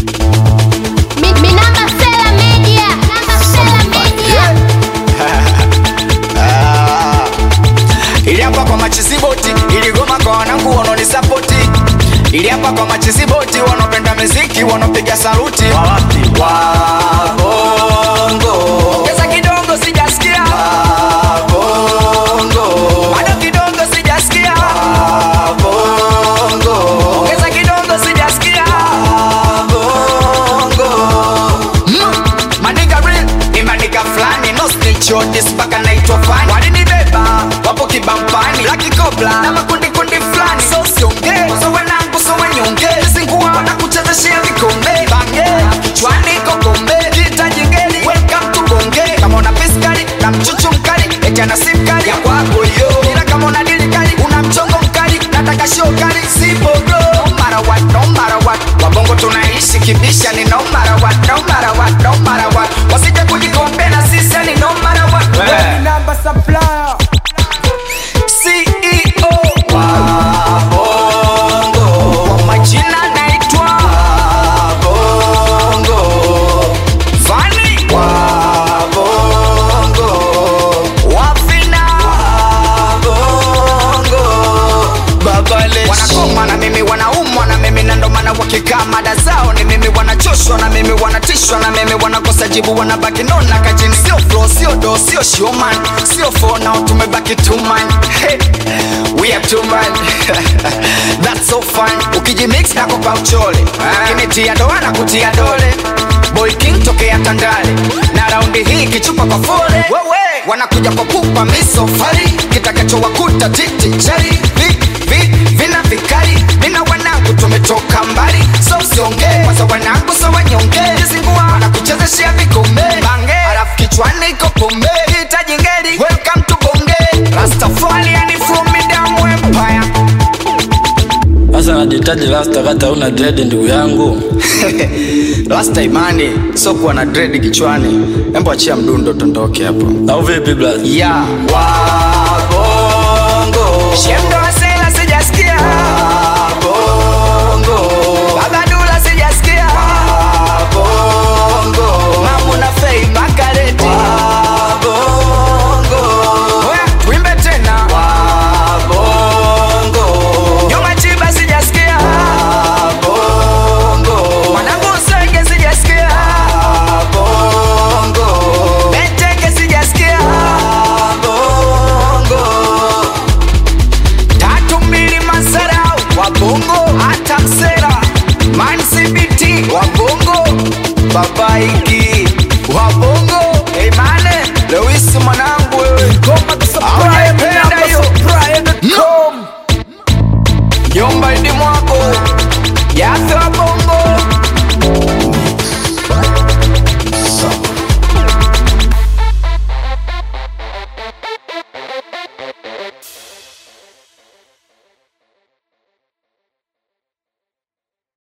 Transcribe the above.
Mi, mi namba Sela Media. Namba Sela Media. Ah. ili hapa kwa machiziboti iligoma kwa wanangu wanaonisapoti ili hapa kwa machiziboti wanaopenda miziki wanaopiga saluti wabongo ongeza kidogo sijasikia wabongo bado kidogo sijasikia wabongo ongeza kidogo sijasikia wabongo Maniga real ni maniga flani no snitch on this mpaka naitwa fani walinibeba wapo kibampani laki kobla na makundi kundi flani so sionge so wanangu so wanyonge zingua wanakuchezeshea vikombe bange kichwani kokombe kita jingeli welcome to bonge kama una piskali na mchuchu mkali eti ana sim kali ya kwako yo ila kama una dili kali una mchongo mkali nataka show kali sipo bro no matter what no matter what wabongo tunaishi kibisha ni no matter what no matter what no matter what wasije kujikombe na sisi ni no matter what Namba supplier. CEO wa bongo kwa majina naitwa bongo Vani wa bongo Wafina wa bongo Babales wanakoma na mimi wanaumwa na mimi na ndo maana wakikaa mada zao ni mimi wanachoshwa na mimi wanatishwa na mimi wanakosa jibu wanabaki nona kajini sio flow sio do sio showman sio for now tumebaki two man hey, we are two man that's so fun ukijimix na kupa uchole kinitia doa na kutia dole boy king tokea tandale na raundi hii kichupa kwa fole wanakuja kwa pupa misofari kitakachowakuta titi chari vi, vi, vina vikali mina wanangu tumetoka mbali so usiongee kwanza wanangu so wanyonge zingua wanakuchezeshea vikombe bange alafu kichwani iko pombe hitaji ngeli welcome to bonge rastafari yani from midamu empire Sasa najitaji rasta kata una dread ndugu yangu. rasta imani so kuwa na dread kichwani embo achia mdundo tondoke hapo Au vipi blaza? ya wabongo shemdo wasela sijasikia wabongo babadula sijasikia wabongo mamuna fei makareti wabongo oya tuimbe tena wabongo nyoma chiba sijasikia wabongo mwanangu usenge sijasikia wabongo beteke sijasikia wabongo tatu mbili masarau wabongo hata msera man cbt wabongo babaiki